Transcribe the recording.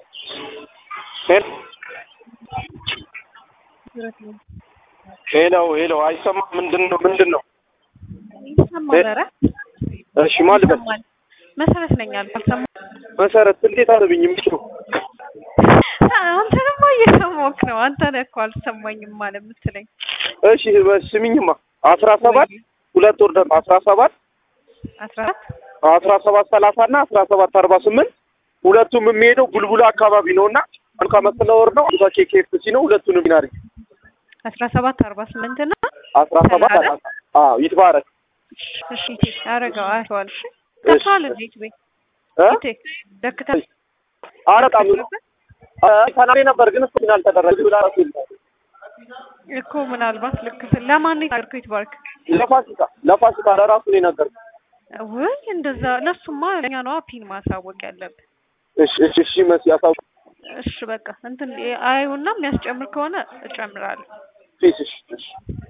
ሄሎ ሄሎ፣ አይሰማም። ምንድን ነው ምንድን ነው? ይሰማል። ኧረ እሺ ማን ልበል? ይሰማል። መሰረት ነኝ አልኩ። አልሰማህም? መሰረት እንዴት አለብኝ? ምሽው አንተ ደግሞ እየሰማሁህ ነው። አንተ ነህ እኮ አልሰማኝም ማለት የምትለኝ። እሺ ስሚኝማ፣ አስራ ሰባት ሁለት ወር ደግሞ አስራ ሰባት አስራ አራት አስራ ሰባት ሰላሳ እና አስራ ሰባት አርባ ስምንት ሁለቱም የሚሄደው ቡልቡላ አካባቢ ነው እና አንካ መስለ ወር ነው አንካ ኬኬፍሲ ነው። ሁለቱንም ይናርግ አስራ ሰባት አርባ ስምንት እና አስራ ሰባት አላሳ አዎ ይትባረክ እሺ ቴ አረገው አይተዋል። እሺ ደክቷል እንዴ ቤት እ ቴ ደክቷል። አረጣም ተናሪ ነበር ግን እሱ ግን አልተደረገ ብላ ራሱ ይላል እኮ ምናልባት ልክ ስል ለማን ነገርኩህ? ይትባርክ ለፋሲካ ለፋሲካ ለራሱ ነው የነገርኩት። ወይ እንደዛ ለሱማ ለኛ ነው ፒን ማሳወቅ ያለብን። እሺ እሺ እሺ መሲ ያሳውቅ እሺ በቃ እንትን አዩና የሚያስጨምር ከሆነ እጨምራለሁ። ፊስ እሺ እሺ